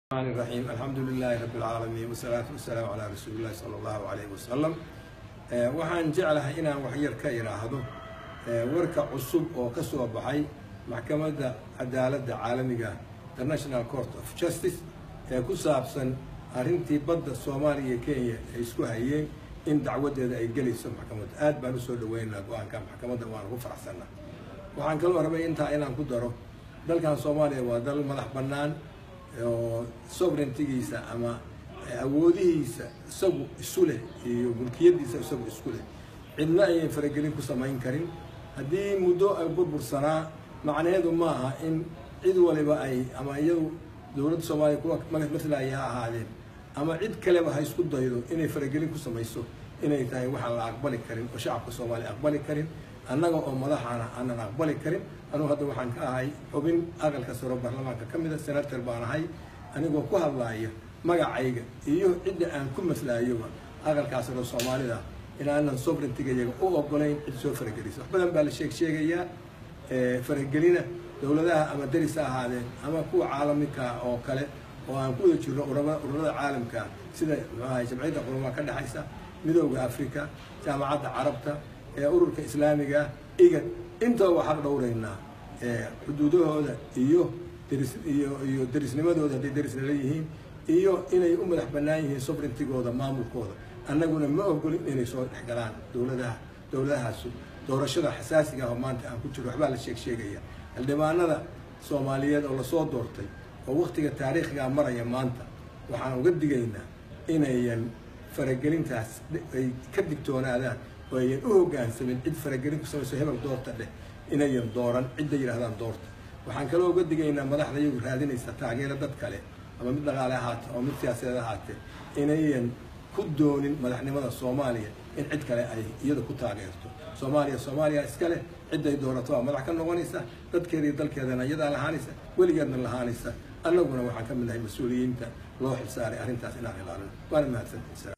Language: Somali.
الرحمن الرحيم الحمد لله رب العالمين والصلاة والسلام على رسول الله صلى الله عليه وسلم waxaan jeclahay inaan waxyar ka idhaahdo warka cusub oo ka soo baxay maxkamadda cadaaladda caalamiga international court of justice ee ku saabsan arrintii badda soomaaliya iyo kenya ay isku hayeen in dacwadeeda ay gelayso maxkamadda aad baan usoo dhaweynaa go-aanka maxkamadda waan ugu faraxsanaa waxaan kaloo rabay intaa inaan ku daro dalkan soomaaliya waa dal madax bannaan oo sovereigntigiisa ama awoodihiisa isagu isu leh iyo mulkiyadiisa isagu isku leh cidna ayay faragelin ku samayn karin haddii muddo ay burbursanaa macnaheedu ma aha in cid waliba ay ama iyadu dowladda soomaaliya kuwa matlaya ha ahaadeen ama cid kaleba ha isku daydo inay faragelin ku samayso inay tahay waxaan la aqbali karin oo shacabka soomaaliya aqbali karin annaga oo madaxaana aanan aqbali karin anugu hadda waxaan ka ahay xubin aqalka saro baarlamaanka ka mida senator baan ahay anigoo ku hadlaaya magacayga iyo cidda aan ku maslaayoba aqalkaa saro soomaalida inaanan sovereigntigayaga u ogolayn cid soo faragelisa wax badan baa la sheeg sheegayaa faragelina dowladaha ama deris ha ahaadeen ama kuwa caalamika oo kale oo aan ku wada jirno ururada caalamka sida mxuahay jamciyadda qurmaa ka dhexaysa midooda africa jaamacadda carabta ee ururka islaamiga igan intaba xaq dhowraynaa xuduudahooda iyo deris iyo iyo derisnimadooda hadday derisna leeyihiin iyo inay u madax bannaan yihiin sovereigntigooda maamulkooda annaguna ma ogolin inay soo dhexgalaan dowladaha dowladahaasu doorashada xasaasiga ah oo maanta aan ku jiro waxbaa la sheeg sheegaya xildhibaanada soomaaliyeed oo lasoo doortay oo waktiga taariikhigaa maraya maanta waxaan uga digaynaa inayan faragelintaas ay ka digtoonaadaan oo ayan u hoggaansamin cid faragelin ku samayso hebel doorta dheh inayan dooran cidda yidhahdaan doorta waxaan kaloo uga digaynaa madaxda iyagu raadinaysa taageero dad kale ama mid dhaqaale ahaate ama mid siyaasadeed ahaatee inayan ku doonin madaxnimada soomaaliya in cid kale ay iyada ku taageerto soomaaliya soomaaliya iskale cidday doorato waa madax ka noqonaysa dadkeeda iyo dalkeedana iyadaa lahaanaysa weligeedna lahaanaysa annaguna waxaan ka mid nahay mas-uuliyiinta loo xilsaaray arrintaas inaan ilaalino waana mahadsantahay